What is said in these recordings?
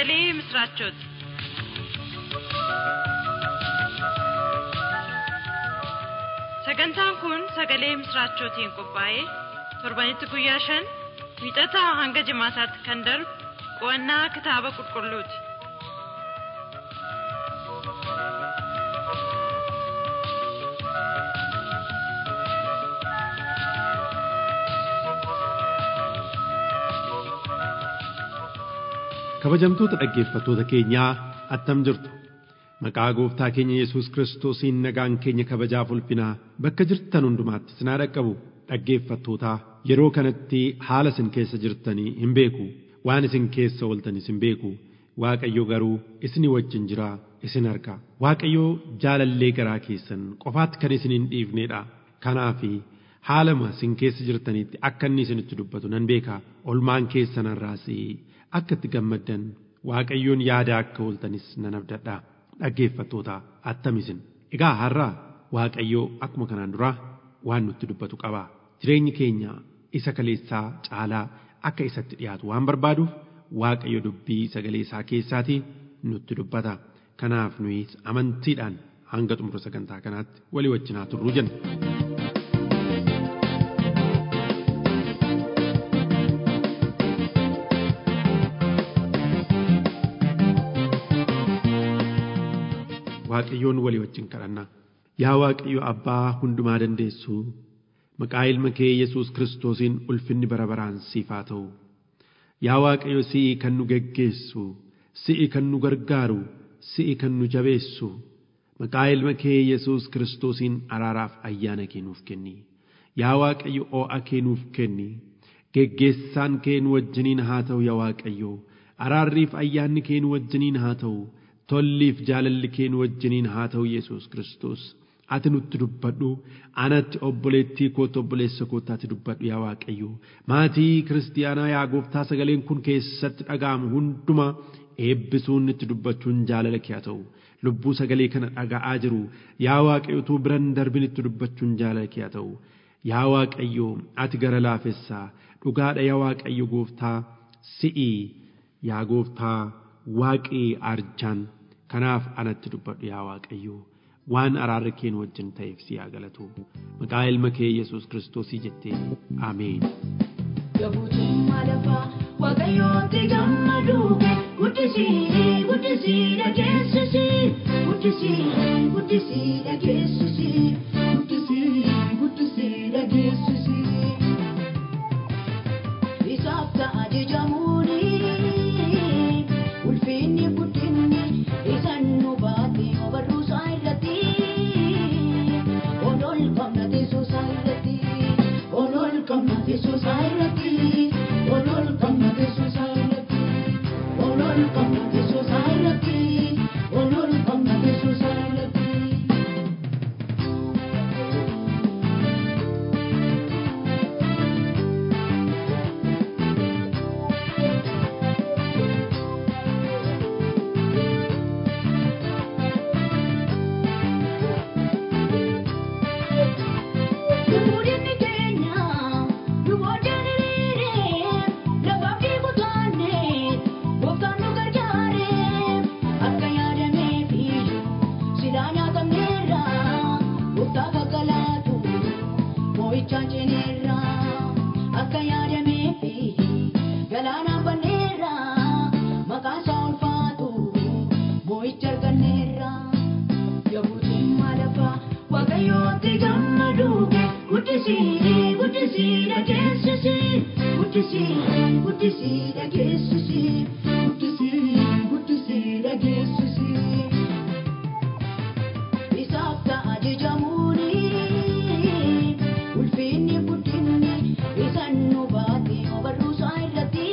sagalee misiraachooti. Sagantaan kun sagalee misiraachootiin qophaa'ee torbanitti guyyaa shan wiixataa hanga jimaataatti kan darbu qo'annaa kitaaba qulqulluuti. kabajamtoota dhaggeeffattoota keenyaa attam jirtu maqaa gooftaa keenya yesus kiristoosiin nagaan keenya kabajaaf ulfinaa bakka jirtan hundumaatti sinaa dhaqqabu dhaggeeffattootaa yeroo kanatti haala isin keessa jirtanii hin beeku waan isin keessa ooltanis hin beeku waaqayyo garuu isinii wajjin jira isin arga waaqayyo jaalallee garaa keessan qofaatti kan isin hin dhiifneedha kanaafi haalama isin keessa jirtanitti akka inni isinitti dubbatu nan beeka olmaan keessanarraas akka itti gammaddan waaqayyoon yaada akka ooltanis nan abdadha dhaggeeffattoota attamisin egaa har'a waaqayyoo akkuma kanaan dura waan nutti dubbatu qaba jireenyi keenya isa kaleessaa caalaa akka isatti dhiyaatu waan barbaaduuf waaqayyo dubbii sagalee isaa keessaatii nutti dubbata kanaaf nuyis amantiidhaan hanga xumura sagantaa kanaatti walii wajjinaa turruu jenna. waaqayyoon walii wajjin kadhanna yaa waaqayyo abbaa hundumaa dandeessu maqaa ilma kee yesus kiristoosiin ulfinni bara baraan siif haa ta'u yaa waaqayyo si'i kan nu geggeessu si'i kan nu gargaaru si'i kan nu jabeessu maqaa ilma kee yesus kiristoosiin araaraaf ayyaana kee nuuf kenni yaa waaqayyo oo'a kee nuuf kenni geggeessaan kee nu wajjiniin haa ta'u yaa waaqayyo araarriif ayyaanni kee nu wajjiniin haa ta'u tolliif jaalalli kee nu wajjiniin haa ta'u yesus kiristoos ati nutti dubbadhu anatti obboleettii kootti obboleessa kootti ati dubbadhu yaa waaqayyo maatii kiristiyaanaa yaa gooftaa sagaleen kun keessatti dhaga'amu hunduma eebbisuun itti dubbachuun jaalala kee haa ta'u lubbuu sagalee kana dhaga'aa jiru yaa waaqayyo utuu biran darbin itti dubbachuun jaalala kee haa ta'u yaa waaqayyo ati gara laafessaa dhugaadha yaa waaqayyo gooftaa si'i yaa gooftaa waaqii arjaan kanaaf anatti dubbadhu yaa waaqayyo waan araarri keen wajjin ta'eef si haa galatu maqaa ilma kee yesus kiristoosii jettee ameen. Gabuutummaa lafaa waaqayyooti gammadu guddisii guddisii dhageessisii guddisii guddisii dhageessisii guddisii guddisii dhageessisii isaaf ta'a jechamuuni ulfinni guddinni isaan nu baate obarruu isaa irratti olol qabna teessoo isaa irratti olol qabna teessoo isaa irratti olol qabna teessoo isaa irratti olol qabna teessoo isaa irratti olol qabna teessoo isaa irratti. Namoonni keenya duwwaadhaan hiriiree lafaaf dhiibu taane gooftaan nu gargaare akka yaadameef silaa nyaatamneerra gooftaa gaggalaatu moo'ichaan ceneerra akka yaadameef galaanaan banneerra maqaan isaa ulfaatu moo'icha arganneerra. Gabuutummaa lafaa waaqayyooti gammadu guddisii guddisii dhageessisii guddisii guddisii dhageessisii guddisii guddisii dhageessisii. Isaaf ta'a jechamuuni ulfinni guddinni isaan nu baate obarruu isaa irratti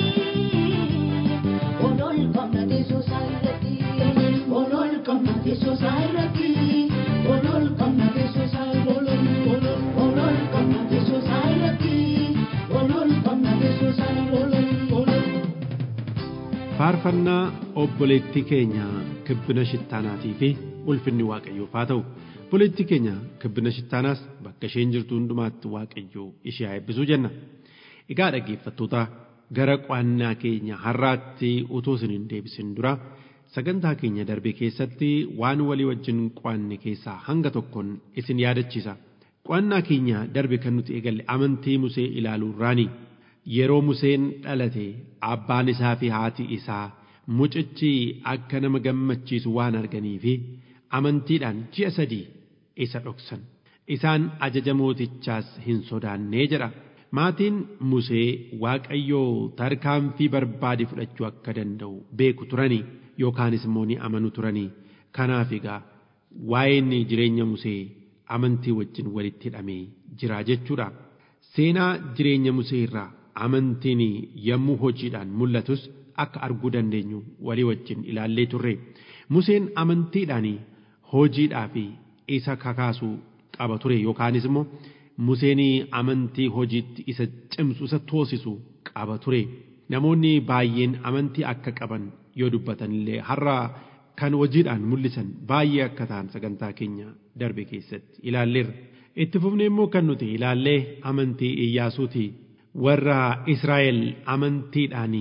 olol qabna teessoo isaa irratti olol qabna teessoo isaa irratti olol qabna teessoo isaa irratti olol qabna teessoo isaa irratti olol qabna teessoo isaa irratti. faarfannaa obboleettii keenya kibbina shittaanaatii fi ulfinni waaqayyoof haa ta'u obboleettii keenya kibbina shittaanaas bakka isheen jirtu hundumaatti waaqayyoo ishee haa eebbisuu jenna egaa dhaggeeffattoota gara qo'annaa keenya har'aatti utuu isin hin deebisin dura sagantaa keenya darbe keessatti waan walii wajjin qo'anne keessaa hanga tokkoon isin yaadachiisa. Qo'annaa keenya darbe kan nuti eegalle amantii Musee ilaaluurraani. Yeroo Museen dhalate abbaan isaa fi haati isaa mucichi akka nama gammachiisu waan arganiifi amantiidhaan ji'a sadii isa dhoksan. Isaan ajaja mootichaas hin sodaannee jedha. Maatiin Musee Waaqayyoo tarkaanfii barbaade fudhachuu akka danda'u beeku turanii yookaanis immoo ni amanu turanii. Kanaaf egaa waa'een jireenya Musee amantii wajjin walitti hidhamee jira jechuudha. Seenaa jireenya Musee irraa amantiin yommuu hojiidhaan mul'atus akka arguu dandeenyu walii wajjin ilaallee turre. Museen amantiidhaan hojiidhaaf isa kakaasuu qaba ture yookaanis immoo Museen amantii hojiitti isa cimsu isa toosisu qaba ture. Namoonni baay'een amantii akka qaban yoo dubbatan illee har'a kan hojiidhaan mul'isan baay'ee akka ta'an sagantaa keenya darbe keessatti ilaalleerra. Itti fufnee immoo kan nuti ilaallee amantii Iyyaasuuti. Warra Israa'el amantiidhaan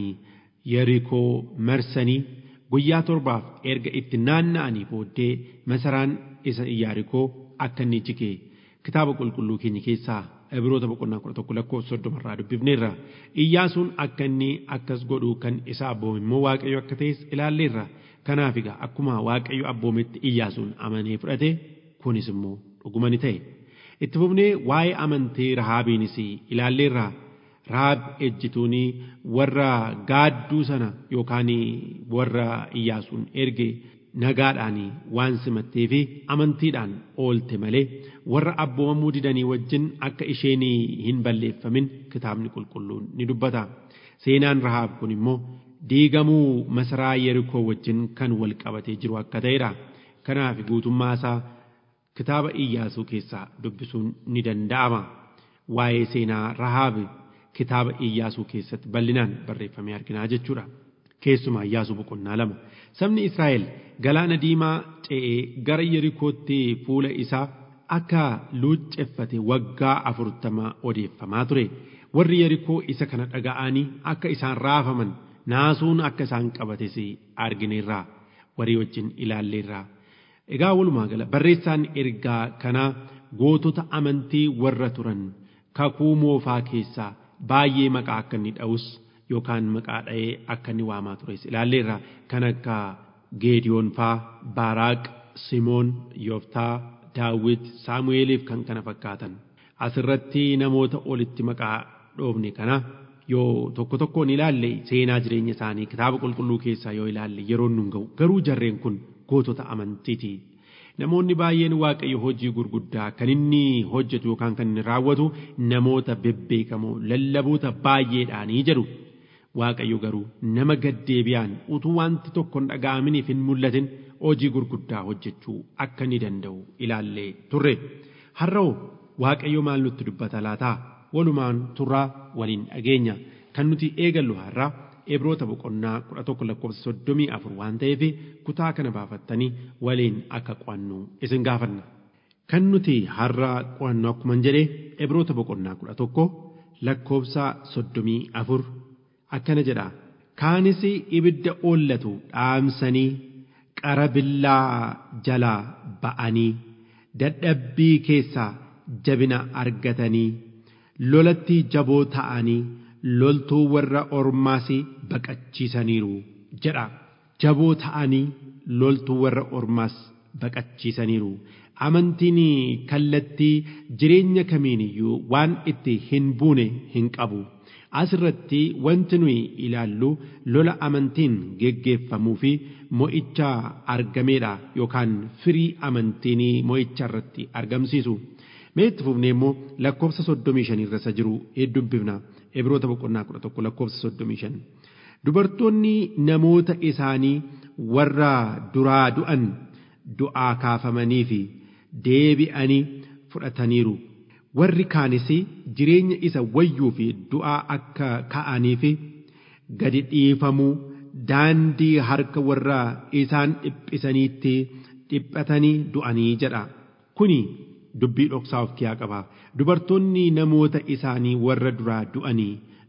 Yerikoo marsanii guyyaa torbaaf erga itti naanna'anii booddee masaraan isa Yerikoo akka inni jige kitaaba qulqulluu keenya keessaa Ibroota boqonnaa kudha tokko lakkoofsa soddomarraa dubbifneerra. Iyyaasuun akka inni akkas godhu kan isa abboome immoo Waaqayyo akka ta'es ilaalleerra. Kanaaf egaa akkuma Waaqayyo abboometti Iyyaasuun amanee fudhate kunis immoo dhuguma ni ta'e. Itti fufnee waa'ee amantii Rahaabiinis ilaalleerra. Rahaab ejjituun warra gaadduu sana yookaan warra Iyyaasuun erge nagaadhaan waan simattee fi amantiidhaan oolte malee warra abboomamuu didanii wajjin akka isheen hin balleeffamin kitaabni qulqulluun ni dubbata. Seenaan Rahaab kun immoo diigamuu masaraa Yerikoo wajjin kan wal qabatee jiru akka ta'edha. Kanaaf guutummaa isaa kitaaba Iyyaasuu keessaa dubbisuun ni danda'ama. Waa'ee seenaa Rahaab kitaaba Iyyaasuu keessatti bal'inaan barreeffamee arginaa jechuudha. Keessumaa Iyyaasuu boqonnaa lama. Sabni Israa'el galaana diimaa ce'ee gara Yerikootti fuula isaa akka luucceffate waggaa afurtama odeeffamaa ture. Warri Yerikoo isa kana dhaga'anii akka isaan raafaman naasuun akka isaan qabates argineerraa warri wajjin ilaalleerraa. Egaa walumaa gala barreessaan ergaa kanaa gootota amantii warra turan kakuu moofaa keessaa baay'ee maqaa akka inni dha'us yookaan maqaa dha'ee akka inni waamaa tures ilaalleerra kan akka Geediyoon faa Baaraaq Simoon Yooftaa Daawit Saamu'eeliif kan kana fakkaatan asirratti namoota olitti maqaa dhoofne kana yoo tokko tokkoon ilaalle seenaa jireenya isaanii kitaaba qulqulluu keessaa yoo ilaalle yeroon nun ga'u garuu jarreen kun gootota amantiiti. Namoonni baay'een waaqayyo hojii gurguddaa kan inni hojjetu yookaan kan inni raawwatu namoota bebbeekamoo lallaboota baay'eedhaanii jedhu. Waaqayyo garuu nama gaddeebiyaan utuu wanti tokko hin dhaga'aminiif hin mul'atin hojii gurguddaa hojjechuu akka inni danda'u ilaallee turre. Har'oo waaqayyo maal nutti dubbata laataa? Walumaan turraa waliin dhageenya. Kan nuti eegallu har'aa Ibroota boqonnaa kudha tokko lakkoofsa soddomii afur waan ta'eef kutaa kana baafattanii waliin akka qo'annu isin gaafanna. Kan nuti har'a qo'annu akkuma jedhe Ibroota boqonnaa kudha tokko lakkoofsa soddomii afur akkana jedha. Kaanis ibidda oollatu dhaamsanii qara billaa jalaa ba'anii dadhabbii keessaa jabina argatanii lolatti jaboo ta'anii. loltuu warra ormaas baqachiisaniiru jedha jaboo ta'anii loltuu warra ormaas baqachiisaniiru amantiin kallattii jireenya kamiiniyyuu waan itti hin buune hin qabu asirratti wanti nuyi ilaallu lola amantiin geggeeffamuu fi mo'icha argameedha yookaan firii amantiin mo'icha irratti argamsiisu. Mee itti fufnee immoo lakkoofsa soddomii shan irra isa jiru hedduu dubbifna. Ibroota boqonnaa kudha tokko lakkoofsa soddomii shan. Dubartoonni namoota isaanii warra duraa du'an du'aa kaafamanii fi deebi'anii fudhataniiru. Warri kaanis jireenya isa wayyuu fi du'aa akka ka'anii fi gadi dhiifamuu daandii harka warra isaan dhiphisaniitti dhiphatanii du'anii jedha. Kuni dubbii dhoksaa of keessaa qaba. Dubartoonni namoota isaanii warra duraa du'anii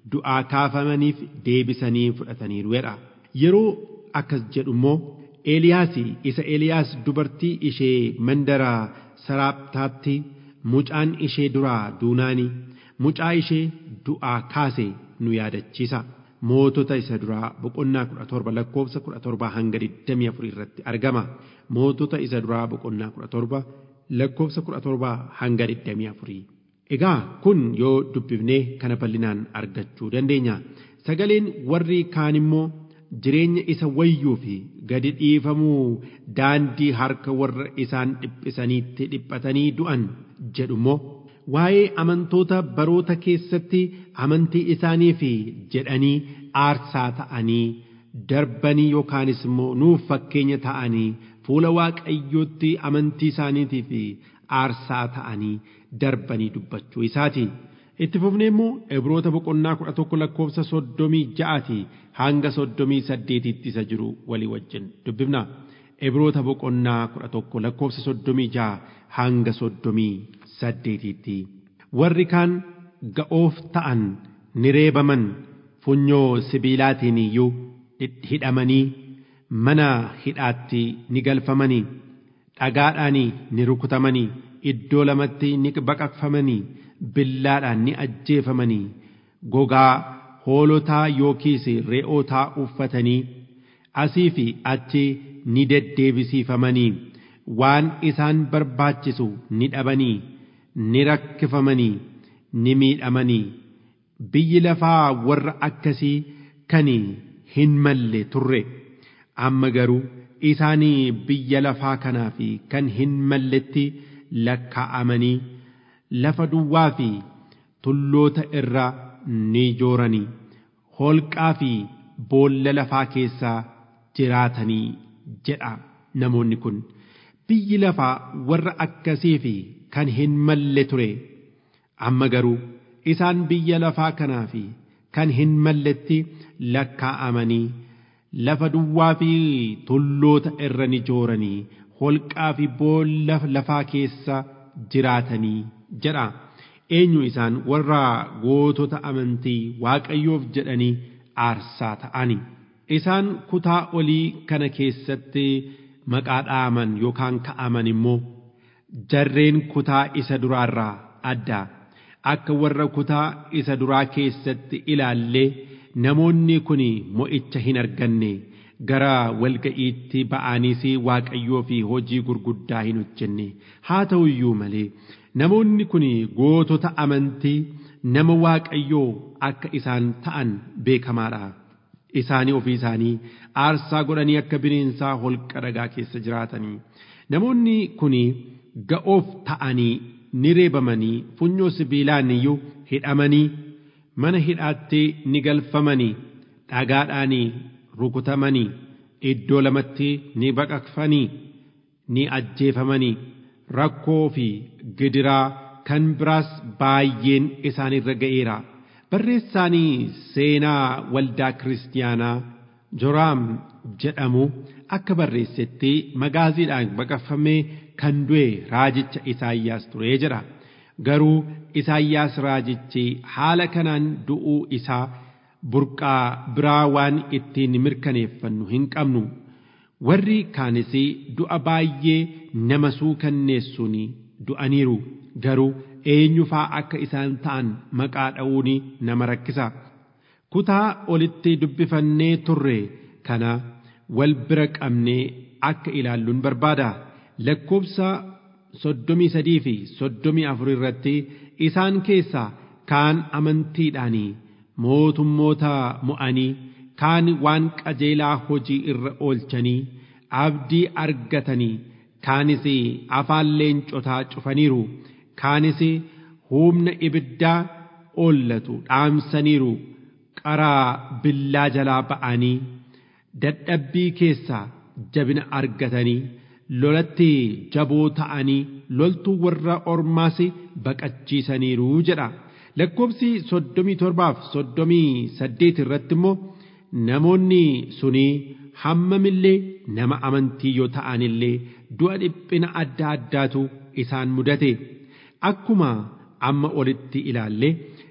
du'aa kaafamaniif deebisanii fudhataniiru jedha yeroo akkas jedhu immoo Eeliyaas isa Eeliyaas dubartii ishee mandara saraaptaatti mucaan ishee duraa duunaani mucaa ishee du'aa kaase nu yaadachiisa. Mootota isa duraa boqonnaa kudha torba lakkoofsa kudha torba hanga digdamii afurii irratti argama. Mootota isa duraa boqonnaa kudha torba lakkoofsa kudha torba hanga digdamii afurii. Egaa kun yoo dubbifnee kana bal'inaan argachuu dandeenya. Sagaleen warri kaan immoo jireenya isa wayyuu fi gadi dhiifamuu daandii harka warra isaan dhiphisaniitti dhiphatanii du'an jedhu immoo waa'ee amantoota baroota keessatti amantii isaanii fi jedhanii aarsaa ta'anii darbanii yookaanis immoo nuuf fakkeenya ta'anii fuula waaqayyootti amantii isaaniitii fi aarsaa ta'anii darbanii dubbachuu isaati. Itti fufnee immoo Ibroota boqonnaa kudha tokko lakkoofsa soddomii ja'aati hanga soddomii saddeetitti isa jiru walii wajjin dubbifna. Ibroota boqonnaa kudha tokko lakkoofsa soddomii ja'a hanga soddomii saddeetitti. Warri kaan ga'oof ta'an ni reebaman funyoo sibiilaatiin iyyuu hidhamanii mana hidhaatti ni galfamanii dhagaadhaan ni rukutamanii iddoo lamatti ni baqaqfamanii billaadhaan ni ajjeefamanii gogaa hoolotaa yookiis re'ootaa uffatanii asii fi achi ni deddeebisiifamanii waan isaan barbaachisu ni dhabanii ni rakkifamanii ni miidhamanii biyyi lafaa warra akkasii kan hin malle turre amma garuu isaanii biyya lafaa kanaa fi kan hin malletti lakkaa'amanii lafa duwwaa fi tulloota irra ni jooranii holqaa fi boolla lafaa keessaa jiraatanii jedha namoonni kun biyyi lafaa warra akkasii fi kan hin malle ture amma garuu isaan biyya lafaa kanaa fi kan hin malletti lakkaa'amanii lafa duwwaa fi tulloota irra ni jooranii holqaa fi boolla lafaa keessa jiraatanii jedha eenyu isaan warra gootota amantii waaqayyoof jedhanii aarsaa ta'ani isaan kutaa olii kana keessatti maqaa dhaaman yookaan ka'aman immoo jarreen kutaa isa duraarraa adda akka warra kutaa isa duraa keessatti ilaallee namoonni kun mo'icha hin arganne gara walga'iitti ba'aniis waaqayyoo fi hojii gurguddaa hin hojjenne haa ta'u iyyuu malee namoonni kun gootota amantii nama waaqayyoo akka isaan ta'an beekamaadha. Isaanii ofii isaanii aarsaa godhanii akka bineensaa holqa dhagaa keessa jiraatanii namoonni kun ga'oof ta'anii ni reebamanii funyoo sibiilaan iyyuu hidhamanii mana hidhaatti ni galfamanii dhagaadhaan rukutamanii iddoo lamatti ni baqaqfanii ni ajjeefamanii rakkoo fi gidiraa kan biraas baay'een isaanirra ga'eera. Barreessaanii seenaa waldaa kiristiyaanaa Joraam jedhamu akka barreessetti magaaziidhaan baqaqfamee kan du'e raajicha Isaayyaas ture jedha. Garuu Isaayyaas raajichi haala kanaan du'uu isaa burqaa biraa waan ittiin mirkaneeffannu hin qabnu. Warri kaanis du'a baay'ee nama suukanneessuun du'aniiru garuu eenyufaa akka isaan ta'an maqaa dha'uun nama rakkisa. Kutaa olitti dubbifannee turre kana wal bira qabnee akka ilaalluun barbaada. Lakkoobsa soddomii sadii fi soddomii afur irratti isaan keessaa kaan amantiidhaan mootummoota mo'anii kaan waan qajeelaa hojii irra oolchanii abdii argatanii kaanis afaan leencotaa cufaniiru kaanis humna ibiddaa oollatu dhaamsaniiru qaraa billaa jalaa ba'anii dadhabbii keessaa jabina argatanii lolatti jaboo ta'anii loltuu warra ormaas baqachiisaniiru jedha lakkoobsi soddomii torbaaf soddomii saddeet irratti immoo namoonni sunii hammamillee nama amantii yoo ta'anillee du'a dhiphina adda addaatu isaan mudate akkuma amma olitti ilaalle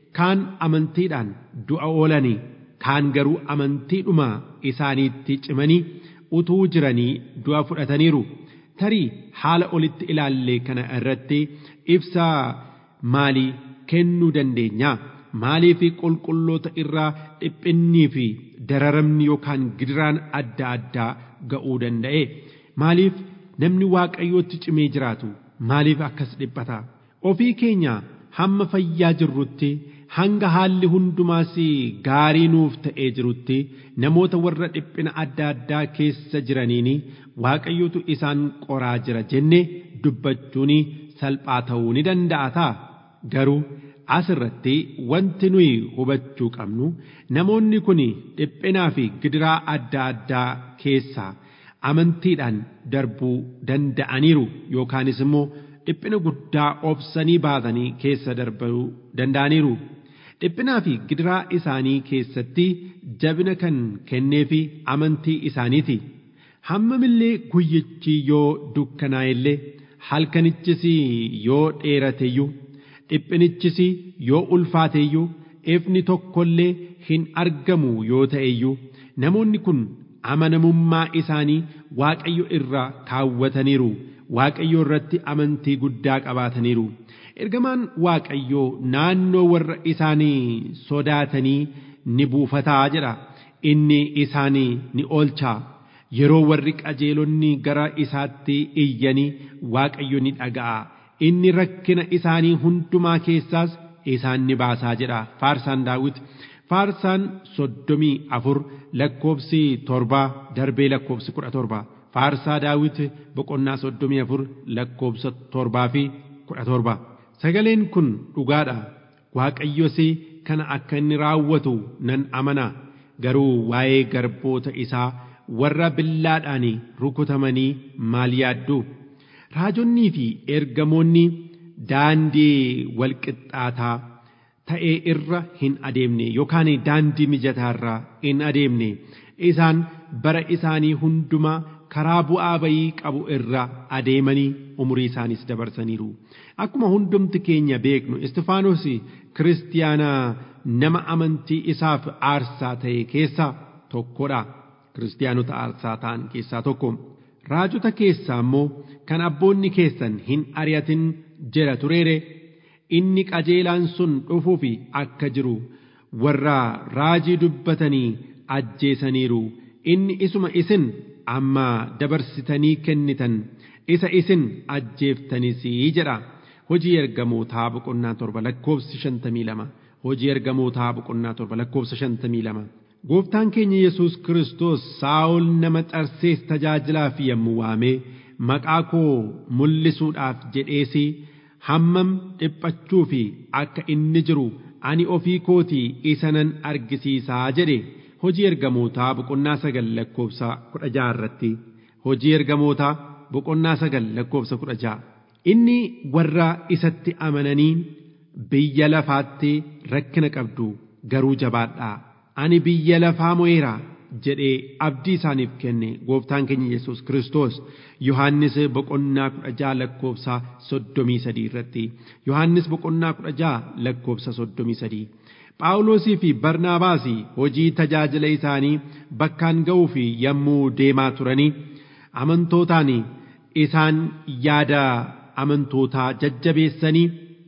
kaan amantiidhaan du'a oolanii kaan garuu amantiidhuma isaaniitti cimanii utuu jiranii du'a fudhataniiru tarii haala olitti ilaallee kana irratti ibsaa maalii kennuu dandeenya maaliif qulqulloota irraa dhiphinnii fi dararamni yookaan gidiraan adda addaa ga'uu danda'e maaliif namni waaqayyootti cimee jiraatu maaliif akkas dhiphata ofii keenya hamma fayyaa jirrutti hanga haalli hundumaas gaarii nuuf ta'ee jirutti namoota warra dhiphina adda addaa keessa jiraniin waaqayyotu isaan qoraa jira jenne dubbachuun salphaa ta'uu ni danda'a ta'a garuu asirratti wanti nuyi hubachuu qabnu namoonni kun dhiphinaa fi gidiraa adda addaa keessaa amantiidhaan darbuu danda'aniiru yookaanis immoo dhiphina guddaa obsanii baatanii keessa darbuu danda'aniiru. dhiphinaa fi gidiraa isaanii keessatti jabina kan kenneefi amantii isaaniiti hammamillee guyyichi yoo dukkanaa'ellee halkanichis yoo dheerateyyuu dhiphinichis yoo ulfaateyyuu ifni tokkollee hin argamu yoo ta'eyyuu namoonni kun amanamummaa isaanii waaqayyo irraa kaawwataniiru waaqayyo irratti amantii guddaa qabaataniiru. ergamaan waaqayyoo naannoo warra isaanii sodaatanii ni buufataa jedha inni isaanii ni oolchaa yeroo warri qajeelonni gara isaatti iyyanii waaqayyo ni dhaga'a inni rakkina isaanii hundumaa keessaas isaan ni baasaa jedha faarsaan daawit faarsaan soddomii afur lakkoobsi torbaa darbee lakkoobsi kudha torba faarsaa daawit boqonnaa soddomii afur lakkoobsa torbaa fi kudha torba. sagaleen kun dhugaadha waaqayyos kana akka inni raawwatu nan amana garuu waa'ee garboota isaa warra billaadhaan rukutamanii maal yaaddu raajonnii fi ergamoonni daandii walqixxaataa ta'ee irra hin adeemne yookaan daandii mijataarraa hin adeemne isaan bara isaanii hundumaa karaa bu'aa bayii qabu irra adeemanii umurii isaaniis dabarsaniiru. Akkuma hundumti keenya beeknu Istifaanos kiristiyaanaa nama amantii isaaf aarsaa ta'e keessaa tokkodha. Kiristiyaanota aarsaa ta'an keessaa tokko. Raajota keessaa immoo kan abboonni keessan hin ari'atin jedha tureere inni qajeelaan sun dhufuuf akka jiru warra raajii dubbatanii ajjeesaniiru inni isuma isin amma dabarsitanii kennitan isa isin ajjeeftanis jedha hojii ergamootaa boqonnaa torba lakkoobsi shantamii lama hojii ergamootaa boqonnaa torba lakkoobsa shantamii lama gooftaan keenya yesus kiristoos saa'ol nama xarsees tajaajilaaf yommuu waamee maqaa koo mul'isuudhaaf jedheesii hammam dhiphachuu fi akka inni jiru ani ofii kootii isa nan argisiisaa jedhe hojii ergamootaa boqonnaa sagal lakkoobsa kudha ja'a irratti hojii ergamootaa boqonnaa sagal lakkoobsa kudha ja'a inni warra isatti amananii biyya lafaatti rakkina qabdu garuu jabaadhaa ani biyya lafaa mo'eera jedhee abdii isaaniif kenne gooftaan keenya yesus kiristoos yohannis boqonnaa kudha ja'a lakkoobsa soddomii sadii irratti yohannis boqonnaa kudha ja'a lakkoobsa soddomii sadii Phaawulosii fi Barnaabaasi hojii tajaajila isaanii bakkaan ga'uu fi yommuu deemaa turanii amantootaan isaan yaada amantootaa jajjabeessanii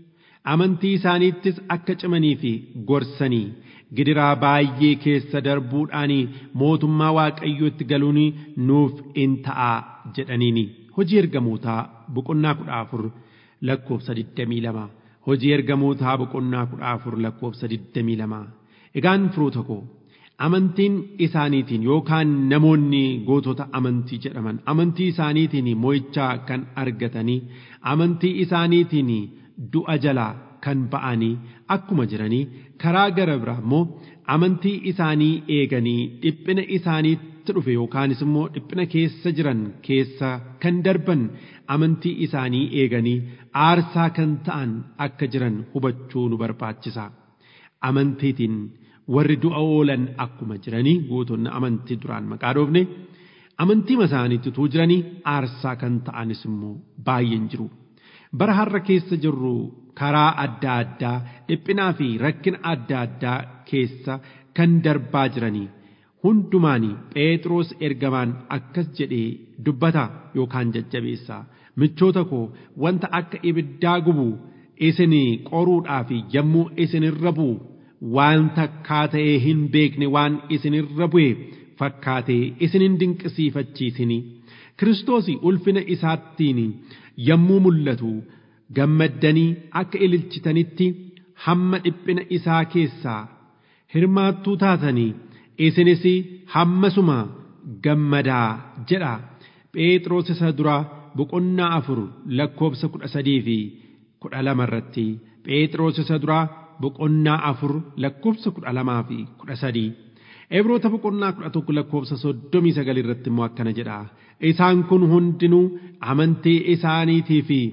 amantii isaaniittis akka cimanii fi gorsanii gidiraa baay'ee keessa darbuudhaan mootummaa waaqayyootti galuun nuuf in ta'a jedhaniini hojii ergamootaa boqonnaa kudha afur lakkoofsa digdamii lama hojii ergamootaa boqonnaa kudha afur lakkoofsa digdamii lama egaan firoota koo amantiin isaaniitiin yookaan namoonni gootota amantii jedhaman amantii isaaniitiin mo'ichaa kan argatanii amantii isaaniitiin du'a jalaa kan ba'anii akkuma jiranii karaa gara biraa immoo amantii isaanii eeganii dhiphina isaaniitti dhufe yookaanis immoo dhiphina keessa jiran keessa kan darban amantii isaanii eeganii aarsaa kan ta'an akka jiran hubachuu nu barbaachisa amantiitiin warri du'a oolan akkuma jiranii gootonni amantii duraan maqaa dhoofne amantiima isaaniitti utuu jiranii aarsaa kan ta'anis immoo baay'een jiru. bara har'a keessa jirru karaa adda addaa dhiphinaa fi rakkina adda addaa keessa kan darbaa jiranii hundumaan phexros ergamaan akkas jedhee dubbata yookaan jajjabeessa michoota koo wanta akka ibiddaa gubu isin qoruudhaaf yommuu isinirra bu'u waan takkaa ta'ee hin beekne waan isinirra bu'e fakkaatee isinin dinqisiifachiisini kiristoos ulfina isaattiin yommuu mul'atu gammaddanii akka ililchitanitti hamma dhiphina isaa keessaa hirmaattuu taatanii isinis hammasuma gammadaa jedha phexros isa duraa boqonnaa afur lakkoobsa kudha sadii fi kudha lama irratti phexros isa duraa boqonnaa afur lakkoobsa kudha lamaa fi kudha sadii Ibroota boqonnaa kudha tokko lakkoobsa soddomii sagal irratti immoo akkana jedha isaan kun hundinuu amantii isaaniitii fi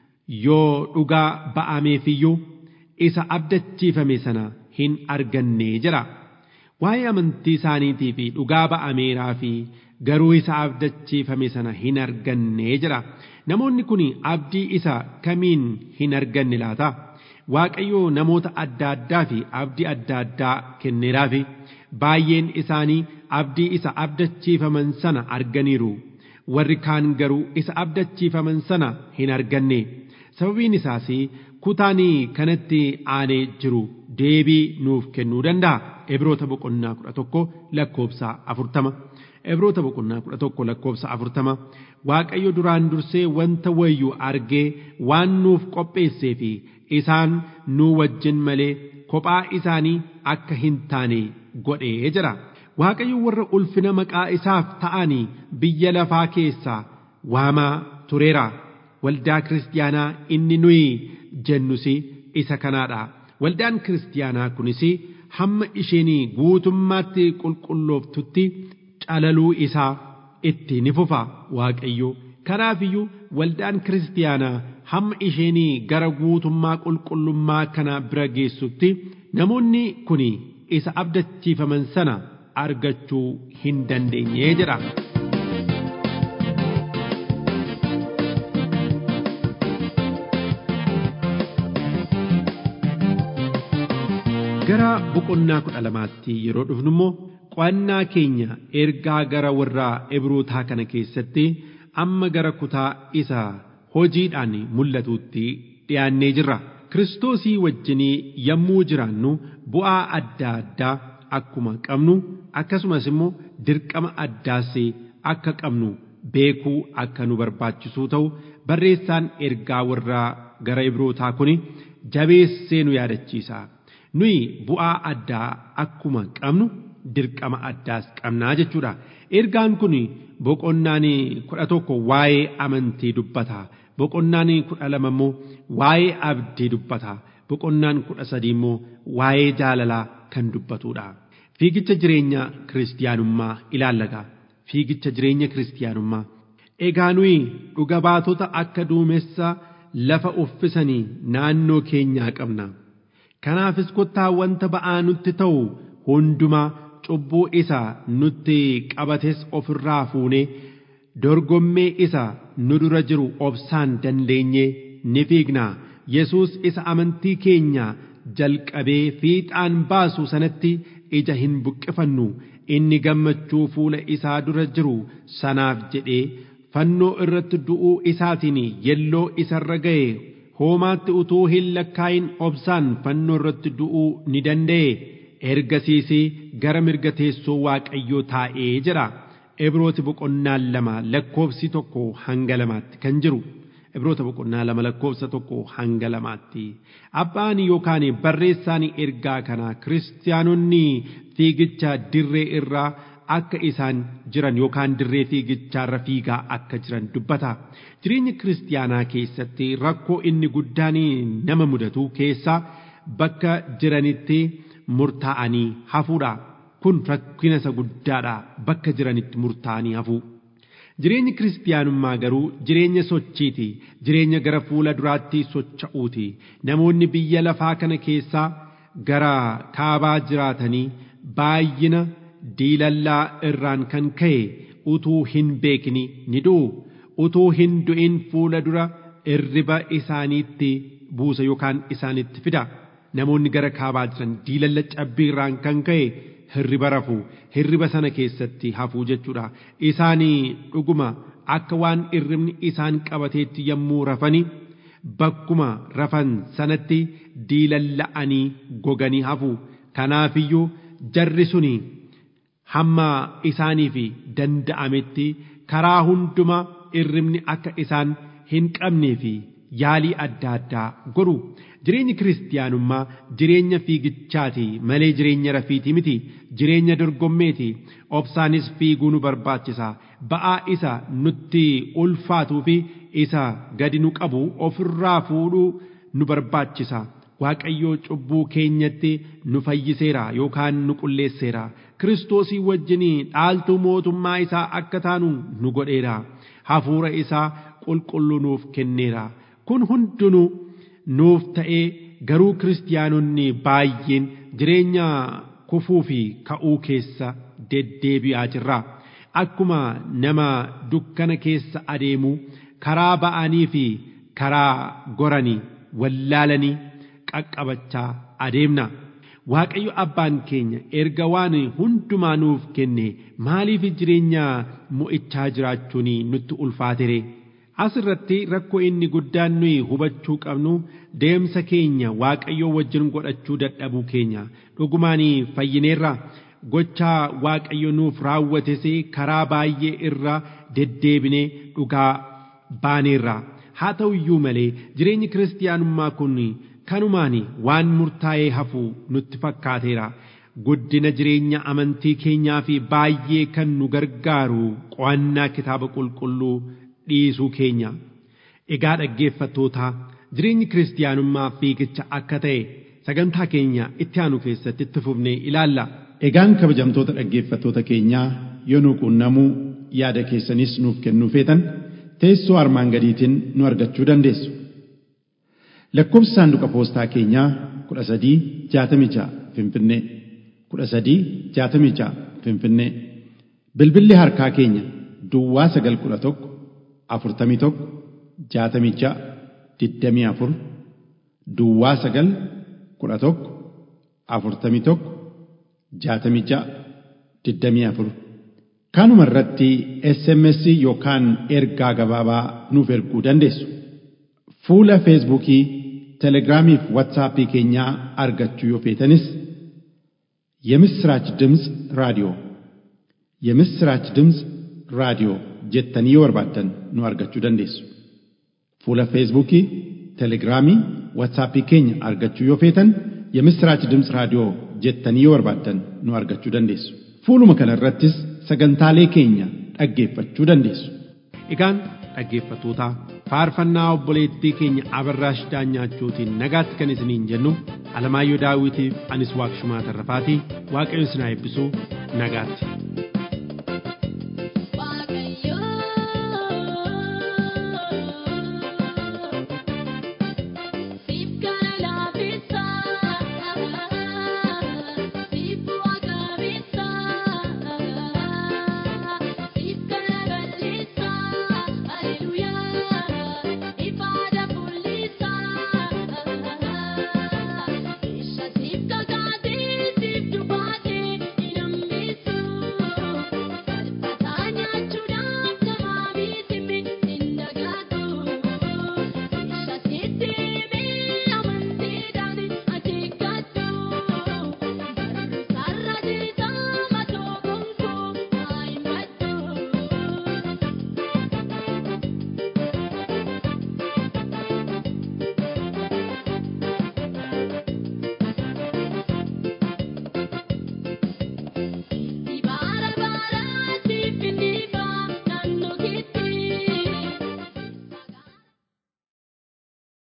yoo dhugaa ba'ameefiyyuu isa abdachiifame sana hin arganne jedha waa'ee amantii isaaniitii fi dhugaa ba'ameeraa fi garuu isa abdachiifame sana hin arganne jedha namoonni kun abdii isa kamiin hin arganne laata waaqayyoo namoota adda addaa fi abdii adda addaa kenneeraafi baay'een isaanii abdii isa abdachiifaman sana arganiiru warri kaan garuu isa abdachiifaman sana hin arganne sababiin isaas kutaan kanatti aanee jiru deebii nuuf kennuu danda'a Ibroota boqonnaa kudha tokko lakkoobsa afurtama. Ibroota boqonnaa kudha tokko lakkoobsa afurtama. Waaqayyo duraan dursee wanta wayyuu argee waan nuuf qopheessee fi isaan nuu wajjin malee kophaa isaanii akka hin taane godhee jira. Waaqayyo warra ulfina maqaa isaaf ta'anii biyya lafaa keessaa waamaa tureera. Waldaa kiristaanaa inni nuyi jennus isa kanaadha. Waldaan kiristaanaa kunis hamma isheen guutummaatti qulqullooftutti calaluu isaa itti ni fufa waaqayyo kanaafiyyuu waldaan kiristaanaa hamma isheen gara guutummaa qulqullummaa kana bira geessutti namoonni kun isa abdachiifaman sana argachuu hin dandeenye jedha. gara boqonnaa kudha lamaatti yeroo dhufnu immoo qo'annaa keenya ergaa gara warraa ibrootaa kana keessatti amma gara kutaa isa hojiidhaan mul'atuutti dhiyaannee jirra. Kiristoosii wajjinii yommuu jiraannu bu'aa adda addaa akkuma qabnu akkasumas immoo dirqama addaas akka qabnu beekuu akka nu barbaachisuu ta'u barreessaan ergaa warraa gara ibrootaa kun jabeessee nu yaadachiisa. nuyi bu'aa addaa akkuma qabnu dirqama addaas qabnaa jechuudha. Ergaan kun boqonnaan kudha tokko waa'ee amantii dubbata. Boqonnaan kudha lama immoo waa'ee abdii dubbata. Boqonnaan kudha sadii immoo waa'ee jaalalaa kan dubbatudha. Fiigicha jireenya kiristiyaanummaa ilaallaga. Fiigicha jireenya kiristiyaanummaa. Egaa nuyi dhuga baatota akka duumessa lafa uffisanii naannoo keenyaa qabna. Kanaafis kottaa wanta ba'aa nutti ta'u hundumaa cubbuu isa nutti qabates ofirraa fuunee dorgommee isa nu dura jiru obsaan dandeenye ni fiigna. Yesuus isa amantii keenya jalqabee fiixaan baasu sanatti ija hin buqqifannu inni gammachuu fuula isaa dura jiru sanaaf jedhee fannoo irratti du'uu isaatiin yelloo isarra ga'e hoomaatti utuu hin lakkaayin obsaan fannoo irratti du'uu ni danda'e ergasiis gara mirga teessoo waaqayyoo taa'ee jira ibrooti boqonnaan lama lakkoofsi tokko hanga lamaatti kan jiru ibroota boqonnaa lama lakkoofsa tokko hanga lamaatti abbaan yookaan barreessaan ergaa kana kiristaanonni fiigicha dirree irraa akka isaan jiran yookaan dirree fiigichaarra fiigaa akka jiran dubbata. Jireenya kiristaanaa keessatti rakkoo inni guddaan nama mudatu keessaa bakka jiranitti murtaa'anii hafuudha. Kun rakkina isa guddaadha bakka jiranitti murtaa'anii hafu. Jireenyi kiristaanummaa garuu jireenya sochiiti. Jireenya gara fuula duraatti socha'uuti. Namoonni biyya lafaa kana keessaa gara kaabaa jiraatanii baay'ina diilallaa irraan kan ka'e utuu hin beekni ni du'u. Utuu hin du'in fuula dura irriba isaaniitti buusa yookaan isaanitti fida namoonni gara kaabaa jiran diilalla cabbiirraan kan ka'e hirriba rafu hirriba sana keessatti hafuu jechuudha isaanii dhuguma akka waan irribni isaan qabateetti yommuu rafani bakkuma rafan sanatti diilalla'anii goganii hafu kanaafiyyuu jarri suni hamma isaaniif danda'ametti karaa hunduma irribni akka isaan hin qabnee fi yaalii adda addaa godhu jireenyi kiristiyaanummaa jireenya fiigichaati malee jireenya rafiitii miti jireenya dorgommeeti obsaanis fiiguu nu barbaachisa ba'aa isa nutti ulfaatuu fi isa gadi nu qabu ofirraa fuudhuu nu barbaachisa waaqayyoo cubbuu keenyatti nu fayyiseera yookaan nu qulleesseera kiristoosii wajjinii dhaaltuu mootummaa isaa akka taanu nu godheera hafuura isaa qulqulluu nuuf kenneera kun hundinuu nuuf ta'ee garuu kiristiyaanonni baay'een jireenya kufuu fi ka'uu keessa deddeebi'aa jirra akkuma nama dukkana keessa adeemu karaa ba'anii fi karaa goranii wallaalanii qaqqabachaa adeemna waaqayyo abbaan keenya erga waan hundumaa nuuf kenne maaliif jireenya mo'ichaa jiraachuun nutti ulfaatere asirratti rakkoo inni guddaan nuyi hubachuu qabnu deemsa keenya waaqayyoo wajjin godhachuu dadhabuu keenya dhugumaan fayyineerra gochaa waaqayyo nuuf raawwates karaa baay'ee irra deddeebinee dhugaa baaneerra haa ta'u iyyuu malee jireenyi kiristiyaanummaa kun kanumaan waan murtaa'ee hafuu nutti fakkaateera guddina jireenya amantii keenyaa fi baay'ee kan nu gargaaru qo'annaa kitaaba qulqulluu dhiisuu keenya egaa dhaggeeffattootaa jireenyi kiristiyaanummaa fiigicha akka ta'e sagantaa keenya itti aanu keessatti itti fufnee ilaalla. Egaan kabajamtoota dhaggeeffattoota keenyaa yoo nu quunnamuu yaada keessanis nuuf kennuu feetan teessoo armaan gadiitiin nu argachuu dandeessu. Lakkoofsi saanduqa poostaa keenyaa kudha sadii jaatamii ja'a Finfinnee kudha sadii jaatamii ja'a Finfinnee bilbilli harkaa keenya Duwwaa sagal kudha tokko afurtamii tokko jaatamii ja'a digdamii afur Duwwaa sagal kudha tokko afurtamii tokko jaatamii ja'a digdamii afur kanuma irratti SMS yookaan ergaa gabaabaa nuuf erguu dandeessu. Fuula Feesbuukii, Telegiraamii fi Waatsaappii keenyaa argachuu yoo feetanis የምስራች ድምፅ ራዲዮ የምስራች ድምፅ ራዲዮ jettanii yoo barbaaddan nu argachuu dandeessu. Fuula Feesbuukii, Telegiraamii, Waatsaappii keenya argachuu yoo feetan የምስራች ድምፅ raadiyoo jettanii yoo barbaaddan nu argachuu dandeessu. Fuuluma kana irrattis sagantaalee keenya dhaggeeffachuu dandeessu. Egaan dhaggeeffattootaa faarfannaa obboleettii keenya abarraash daanyaachuutiin nagaatti kan isiniin jennu alamaayyoo daawitiif anis waaqshumaa tarrafaatii waaqayyo isin haa eebbisu nagaatti.